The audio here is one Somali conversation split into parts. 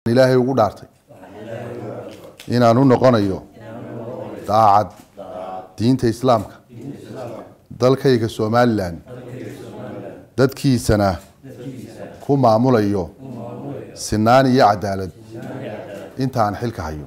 ilaahay ugu dhaartay inaan u noqonayo daacad diinta islaamka dalkayga somalilan dadkiisana ku maamulayo sinaan iyo cadaalad intaan xilka hayo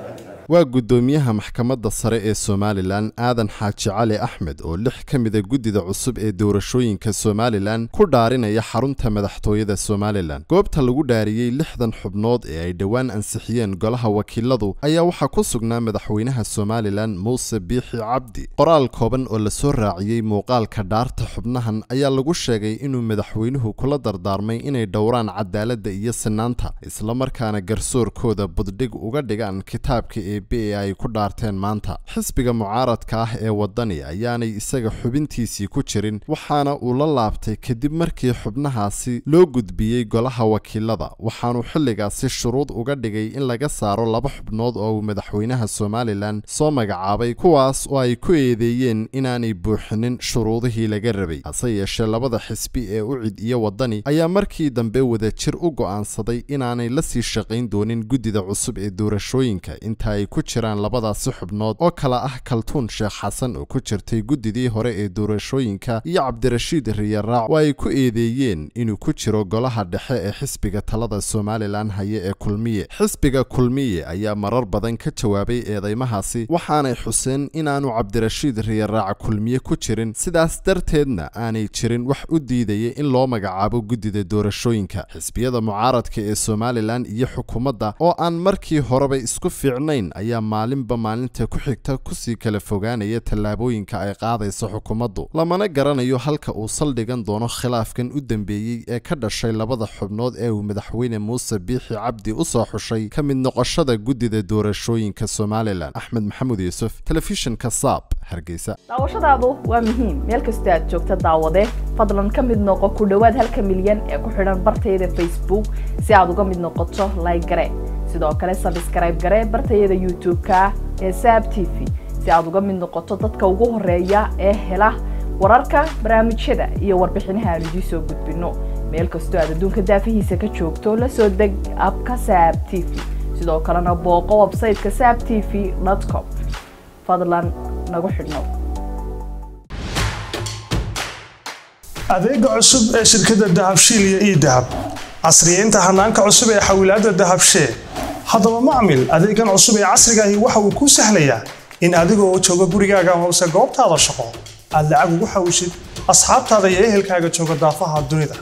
waa guddoomiyaha maxkamadda sare ee somalilan aadan xaaji cali axmed oo lix ka mida guddida cusub ee doorashooyinka somalilan ku dhaarinaya xarunta madaxtooyada somalilan goobta lagu dhaariyey lixdan xubnood ee ay dhowaan ansixiyeen golaha wakiiladu ayaa waxaa ku sugnaa madaxweynaha somalilan muuse biixi cabdi qoraal kooban oo lasoo raaciyey muuqaalka dhaarta xubnahan ayaa lagu sheegay inuu madaxweynuhu kula dardaarmay inay dhowraan cadaaladda iyo sinaanta islamarkaana garsoorkooda buddhig uga dhigaan kitaabka ee ay ku dhaarteen maanta xisbiga mucaaradka ah ee waddani ayaanay isaga xubintiisii ku jirin waxaana uu la laabtay kadib markii xubnahaasi loo gudbiyey golaha wakiilada waxaanuu xilligaasi shuruud uga dhigay in laga saaro laba xubnood oo uu madaxweynaha somalilan soo magacaabay kuwaas oo ay ku eedeeyeen inaanay buuxinin shuruudihii laga rabay hase yeeshee labada xisbi ee ucid iyo waddani ayaa markii dambe wadajir u go'aansaday inaanay la sii shaqayn doonin guddida cusub ee doorashooyinka inta ay ku jiraan labadaasi xubnood oo kale ah kaltuun sheekh xasan oo ku jirtay guddidii hore ee doorashooyinka iyo cabdirashiid riyaraac oo ay ku eedeeyeen inuu ku jiro golaha dhexe ee xisbiga talada somalilan haye ee kulmiye xisbiga kulmiye ayaa marar badan ka jawaabay eedeymahaasi waxaanay xuseen inaanu cabdirashiid riyaraac kulmiye ku jirin sidaas darteedna aanay jirin wax u diidaya in loo magacaabo guddida doorashooyinka xisbiyada mucaaradka ee somalilan iyo xukuumadda oo aan markii horeba isku fiicnayn ayaa maalinba maalinta ku xigta kusii kala fogaanaya tallaabooyinka ay qaadayso xukuumaddu lamana garanayo halka uu saldhigan doono khilaafkan u dambeeyey ee ka dhashay labada xubnood ee uu madaxweyne muuse biixi cabdi u soo xushay ka mid noqoshada guddida doorashooyinka somalilan axmed maxamuud yuusuf telefishinka saab hargeysa daawashadaadu waa muhiim meel kastoo aad joogta daawade fadlan ka mid noqo ku dhowaad halka milyan ee ku xidhan bartayda facebook si aad uga mid noqoto like gare sidoo kale sabskrayb gare bartayada youtube-ka ee saab t v si aad uga mid noqoto dadka ugu horeeya ee hela wararka barnaamijyada iyo warbixinaha aan idiin soo gudbino meel kastoo aad adduunka daafihiisa ka joogto la soo deg abka saab t v sidoo kalena booqo websayteka saab t v com fadlan nagu xidhnow adeega cusub ee shirkadda dahabshiil iyo ii dahab casriyeynta hanaanka cusub ee xawilaadda dahabshee haddaba macmil adeegan cusub ee casrigaahi waxa uu kuu sahlayaa in adigoo jooga gurigaaga hoose goobtaada shaqo aad lacag ugu xawishid asxaabtaada iyo ehelkaaga jooga daafaha dunida